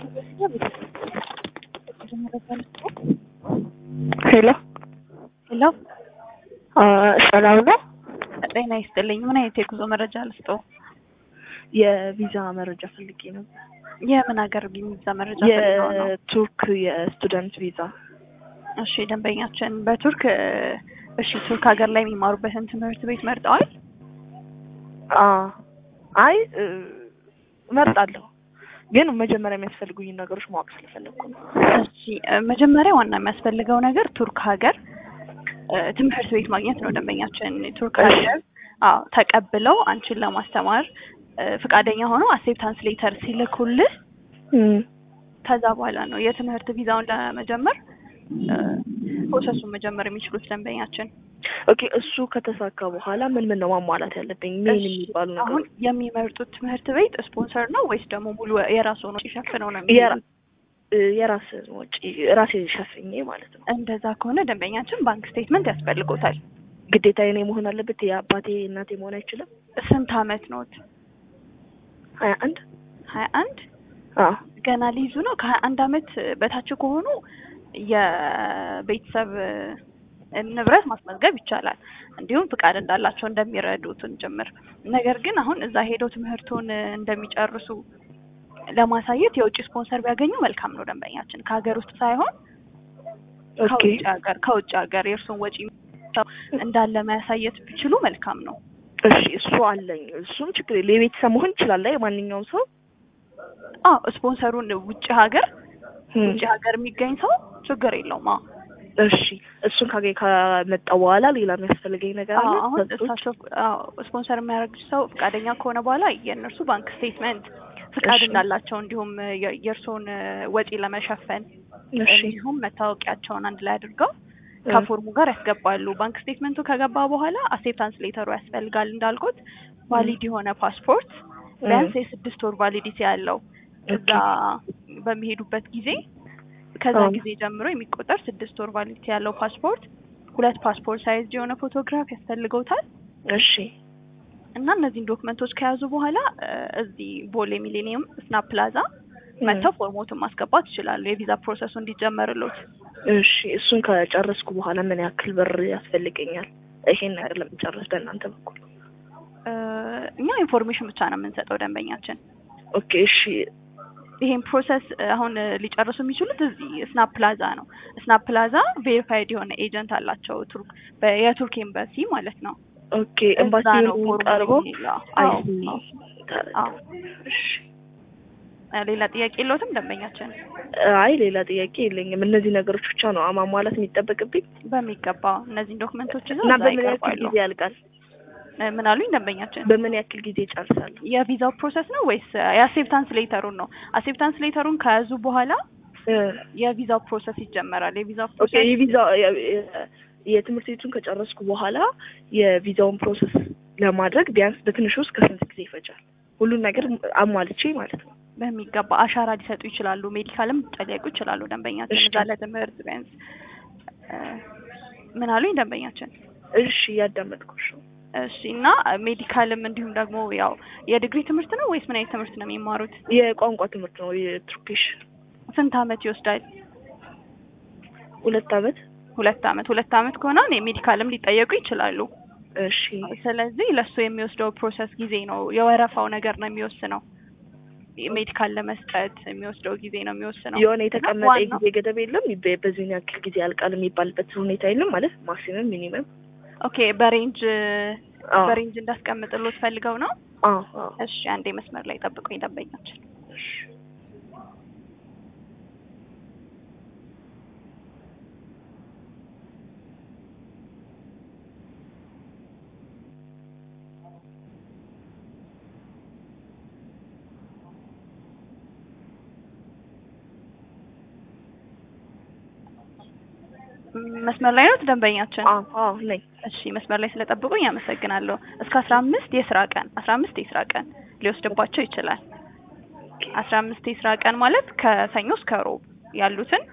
ሄሎ ሄሎ ሰላም ነው? ጤና ይስጥልኝ። ምን አይነት የጉዞ መረጃ ልስጠው? የቪዛ መረጃ ፈልጌ ነበር። የምን ሀገር ቪዛ መረጃ ፈልገው ነው? የቱርክ የስቱደንት ቪዛ። እሺ ደንበኛችን በቱርክ እሺ ቱርክ ሀገር ላይ የሚማሩበትን ትምህርት ቤት መርጠዋል? አ አይ እ፣ እመርጣለሁ ግን መጀመሪያ የሚያስፈልጉኝ ነገሮች ማወቅ ስለፈለግኩ ነው። እሺ እ፣ መጀመሪያ ዋና የሚያስፈልገው ነገር ቱርክ ሀገር እ፣ ትምህርት ቤት ማግኘት ነው። ደንበኛችን ቱርክ እሺ። ሀገር አዎ ተቀብለው አንቺን ለማስተማር እ፣ ፈቃደኛ ሆነው አክሴፕታንስ ሌተር ሲልኩልህ እም፣ ከዛ በኋላ ነው የትምህርት ቪዛውን ለመጀመር እ፣ ፕሮሰሱን መጀመር የሚችሉት ደንበኛችን። ኦኬ እሱ ከተሳካ በኋላ ምን ምን ነው ማሟላት ያለብኝ? ምን እሺ፣ የሚባሉ አሁን ነገሮች? የሚመርጡት ትምህርት ቤት ስፖንሰር ነው ወይስ ደግሞ ሙሉ የራሱ ነው ሸፍነው ነው የራ- የሚሄዱት? እ፣ የራስ ወጪ ራሴ ሸፍኜ ማለት ነው። እንደዛ ከሆነ ደንበኛችን ባንክ ስቴትመንት ያስፈልጎታል። ግዴታ የኔ መሆን አለበት? የአባቴ እናቴ መሆን አይችልም? ስንት አመት ኖት? ሀያ አንድ ሀያ አንድ አዎ ገና ሊይዙ ነው። ከሀያ አንድ አመት በታች ከሆኑ የቤተሰብ እ፣ ንብረት ማስመዝገብ ይቻላል። እንዲሁም ፍቃድ እንዳላቸው እንደሚረዱትን ጭምር። ነገር ግን አሁን እዛ ሄደው ትምህርቱን እ፣ እንደሚጨርሱ ለማሳየት የውጭ ስፖንሰር ቢያገኙ መልካም ነው ደንበኛችን። ከሀገር ውስጥ ሳይሆን ኦኬ ከውጭ ሀገር ከውጭ ሀገር የእርሱን ወጪ እንዳለ ማያሳየት ቢችሉ መልካም ነው። እሺ እሱ አለኝ። እሱም ችግር የለ የቤተሰብ መሆን ይችላል። አይ ማንኛውም ሰው አዎ ስፖንሰሩን ውጭ ሀገር እም፣ ውጭ ሀገር የሚገኝ ሰው ችግር የለውም። አዎ እሺ እሱን ካገኝ ከመጣ በኋላ ሌላ የሚያስፈልገኝ ነገር አለ? አዎ፣ አሁን ከሱ ውጭ? እሳቸው አዎ ስፖንሰር የሚያደርግ ሰው ፈቃደኛ ከሆነ በኋላ የእነርሱ ባንክ ስቴትመንት ፍቃድ እሺ። እንዳላቸው እንዲሁም የ- የእርስዎን ወጪ ለመሸፈን እሺ እንዲሁም መታወቂያቸውን አንድ ላይ አድርገው ከፎርሙ ጋር ያስገባሉ። ባንክ ስቴትመንቱ ከገባ በኋላ አክሴፕታንስ ሌተሩ ያስፈልጋል። እንዳልኩት ቫሊድ የሆነ ፓስፖርት ቢያንስ የስድስት ወር ቫሊዲቲ ያለው እዛ በሚሄዱበት ጊዜ ከዛ አዎ። ጊዜ ጀምሮ የሚቆጠር ስድስት ወር ቫሊዲቲ ያለው ፓስፖርት፣ ሁለት ፓስፖርት ሳይዝ የሆነ ፎቶግራፍ ያስፈልገውታል። እሺ እና እነዚህን ዶክመንቶች ከያዙ በኋላ እ፣ እዚህ ቦሌ ሚሌኒየም ስናፕ ፕላዛ መጥተው ፎርሞትን ማስገባት ይችላሉ፣ የቪዛ ፕሮሰሱ እንዲጀመርሎት። እሺ እሱን ከጨረስኩ በኋላ ምን ያክል ብር ያስፈልገኛል? ይሄን ነገር ለመጨረስ በእናንተ በኩል እ፣ እኛ ኢንፎርሜሽን ብቻ ነው የምንሰጠው ደንበኛችን። ኦኬ እሺ ይሄን ፕሮሰስ እ፣ አሁን እ፣ ሊጨርሱ የሚችሉት እዚህ ስናፕ ፕላዛ ነው። ስናፕ ፕላዛ ቬሪፋይድ የሆነ ኤጀንት አላቸው ቱርክ በ- የቱርክ ኤምባሲ ማለት ነው። ኦኬ እዛ ኤምባሲ ነው ፎርሙ ቀርቦ የሚለው። አይ አዎ፣ ሲ አዎ። ተረዳሁ። አዎ። እሺ እ፣ ሌላ ጥያቄ የለዎትም ደንበኛችን? አይ ሌላ ጥያቄ የለኝም። እነዚህ ነገሮች ብቻ ነው ማሟላት የሚጠበቅብኝ በሚገባ እነዚህን ዶክመንቶች ይዘው እና እዛ በምን ያክል ይቀርባሉ። ጊዜ ያልቃል? እ፣ ምን አሉኝ ደንበኛችን? በምን ያክል ጊዜ ጨርሳለሁ? የቪዛው ፕሮሰስ ነው ወይስ የአክሴፕታንስ ሌተሩን ነው? አክሴፕታንስ ሌተሩን ከያዙ በኋላ እ፣ የቪዛው ፕሮሰስ ይጀመራል። የቪዛው ኦኬ ፕሮሰስ የቪዛ የ- የ- የትምህርት ቤቱን ከጨረስኩ በኋላ የቪዛውን ፕሮሰስ ለማድረግ ቢያንስ በትንሹ እስከ ስንት ጊዜ ይፈጃል? ሁሉን ነገር አሟልቼ ማለት ነው። በሚገባ አሻራ ሊሰጡ ይችላሉ። ሜዲካልም ሊጠየቁ ይችላሉ ደንበኛችን እሺ። እዛ ለትምህርት ቢያንስ እ፣ ምን አሉኝ ደንበኛችን? እሺ እያዳመጥኩሽ ነው። እሺ እና ሜዲካልም እንዲሁም ደግሞ ያው የዲግሪ ትምህርት ነው ወይስ ምን አይነት ትምህርት ነው የሚማሩት? የቋንቋ ትምህርት ነው የቱርኪሽ ስንት አመት ይወስዳል? ሁለት አመት። ሁለት አመት። ሁለት አመት ከሆነ ሜዲካልም ሊጠየቁ ይችላሉ። እሺ ስለዚህ ለሱ የሚወስደው ፕሮሰስ ጊዜ ነው የወረፋው ነገር ነው የሚወስነው። ሜዲካል ለመስጠት የሚወስደው ጊዜ ነው የሚወስነው። የሆነ የተቀመጠ ዋናው- የጊዜ ገደብ የለም። በ- በዚህን ያክል ጊዜ ያልቃል የሚባልበት ሁኔታ የለም ማለት ማክሲመም ሚኒመም። ኦኬ በሬንጅ አዎ በሬንጅ እንዳስቀምጥሎት ፈልገው ነው። አዎ አዎ። እሺ አንዴ መስመር ላይ ጠብቁኝ ደንበኛችን። እሺ ም- መስመር ላይ ነው ደንበኛችን። አዎ አዎ ነኝ። እሺ መስመር ላይ ስለጠብቁኝ አመሰግናለሁ። እስከ አስራ አምስት የስራ ቀን አስራ አምስት የስራ ቀን ሊወስድባቸው ይችላል። አስራ አምስት የስራ ቀን ማለት ከሰኞ እስከ ሮብ ያሉትን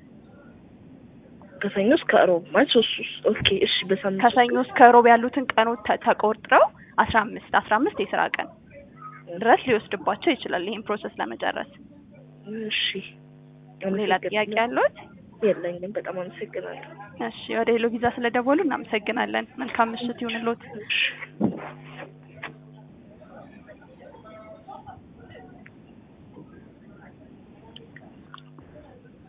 ከሰኞ እስከ እሮብ ማለት ሶስት ሶስት ኦኬ እሺ በሳምንት ከሰኞ እስከ ሮብ ያሉትን ቀኖች ተ- ተቆርጥረው አስራ አምስት አስራ አምስት የስራ ቀን ድረስ ሊወስድባቸው ይችላል ይህን ፕሮሰስ ለመጨረስ። እሺ ሌላ ጥያቄ ያለዎት? የለኝም። በጣም አመሰግናለሁ። እሺ ወደ ሄሎ ቪዛ ስለደወሉ እናመሰግናለን። መልካም ምሽት ይሁንልዎት። እሺ